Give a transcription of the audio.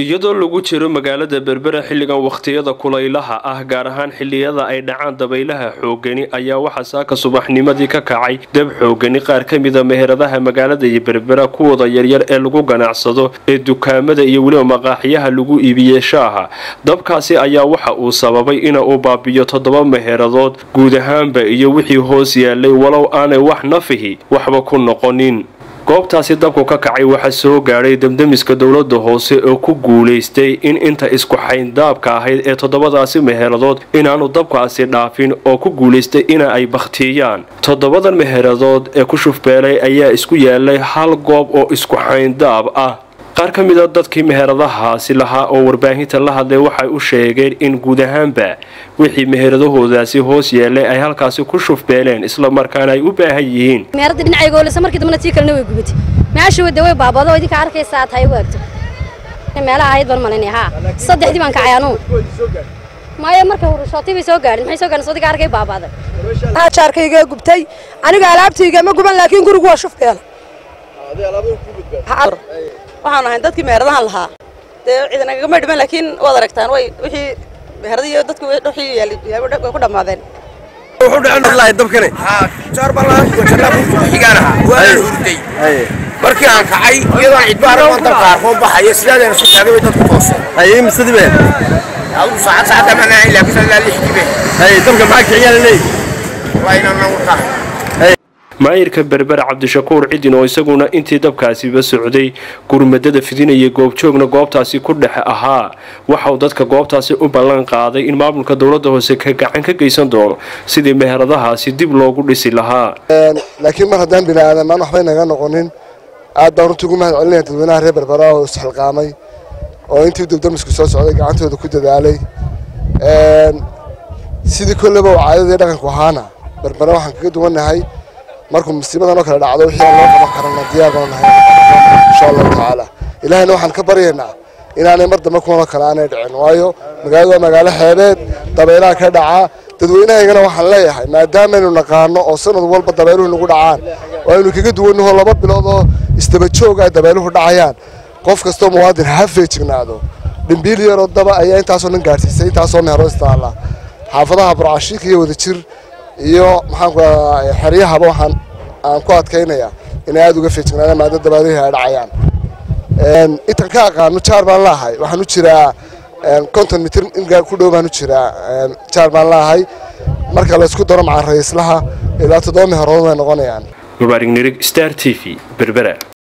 iyadoo lagu jiro magaalada berbera xilligan wakhtiyada kulaylaha ah gaar ahaan xilliyada ay dhacaan dabaylaha xoogani ayaa waxaa saaka subaxnimadii ka kacay dab xoogani qaar ka mida meheradaha magaalada iyo berbera kuwooda yaryar ee lagu ganacsado ee dukaamada iyo weliba maqaaxiyaha lagu iibiyey shaaha dabkaasi ayaa waxa uu sababay ina uu baabiyo toddoba meheradood guud ahaanba iyo wixii hoos yaalay walow aanay wax nafihi waxba ku noqonin goobtaasi dabku ka kacay waxaa soo gaadhay damdamiska dowlada hoose oo ku guulaystay in inta isku xayndaabka ahayd ee toddobadaasi meheradood inaanu dabkaasi dhaafin oo ku guulaystay ina ay bakhtiyaan toddobadan meheradood ee ku shufbeelay ayaa isku yaalay hal goob oo isku xayndaab ah qaar ka mida dadkii meheradahaasi lahaa oo warbaahinta la hadlay waxay u sheegeen in guud ahaanba wixii meheradahoodaasi hoos yeelay ay halkaasi ku shufbeeleen islamarkaana ay u baahan yihiin meherada dhinacaygoolesa markii dambana tii kalena way gubatay meesha wada way baabado idinka arkaysaa tahay u agto meelaha ahayd baan malinay haa saddexdii baan kacay anugu maya marka hurushootay bay soo gaadhin maxay soo gaadhin soo diga arkay baabaaday jaarkayga gubtay aniga alaabtayga ma guban laakiin gurigu waa shufbeela waxaan ahay dadkii meheradahan lahaa dee ciidanagama dhiman laakiin waad aragtaan way wixii meheradiyo dadku wixii yaali ku dhammaadeen wuxuu dhacen wallahi dabkane jaar ballaan jannaa ku xigaan ahaa waan hurday markii aan kacay iyadoo cidbaar aan dabka arko baxaya sidaadeen isku taagay way dadku tooseen haye misadi be adigu saacad saacad ma naan ilaa kisan laa lixdii be haye dabka maxaa kiciyaan leey wallahi inaan nagu tahay maayirka berber cabdishakuur cidin oo isaguna intii dabkaasiba socday gurmadada fidinaya goobjoogna goobtaasi ku dhex ahaa waxauu dadka goobtaasi u ballan qaaday in maamulka dowlada hoose ka gacan ka geysan doono sidii meheradahaasi dib loogu dhisi lahaa laakiin mar haddaan bini aadamaan waxbay naga noqonin aad baan runtii ugu mahad celinaya dadweynaha reer berbera oo isxilqaamay oo intii dubdamisku soo socday gacantooda ku dadaalay sidii kolleba oo caadadii dhaqanku ahaana berbera waxaan kaga duwannahay markuu musiibadan oo kale dhacdo wixii aan loo qaban karana diyaar baan nahay insha allahu tacaala ilaahayna waxaan ka baryaynaa inaanay mar dambe kuwanoo kale aanay dhicin waayo magaaladu waa magaalo xeebeed dabaylaha ka dhacaa dadweynahaygana waxaan leeyahay maadaamaynu naqaano oo sanad walba dabayluhu nagu dhacaan oo aynu kaga duwannaho laba bilood oo isdaba joog ay dabayluhu dhacayaan qof kastoo muwaadin ha feejignaado dhimbiil yaroo daba ayaa intaasoo dhan gaadhsiisay intaasoo meheroo istaala xaafadaha burcashiik iyo wadajir iyo maxaanku xeryahaba waxaan aan ku adkaynayaa inay aada uga feejignaadaan maada dabaalihi ay dhacayaan intan ka aqaano jaar baan laahay waxaan u jiraa konton mitir in ku dhow baan u jiraa jaar baan laahay marka la isku daro macaan rayislaha ilaa toddoba meherood way noqonayaan mubaarig nirig star t v berbera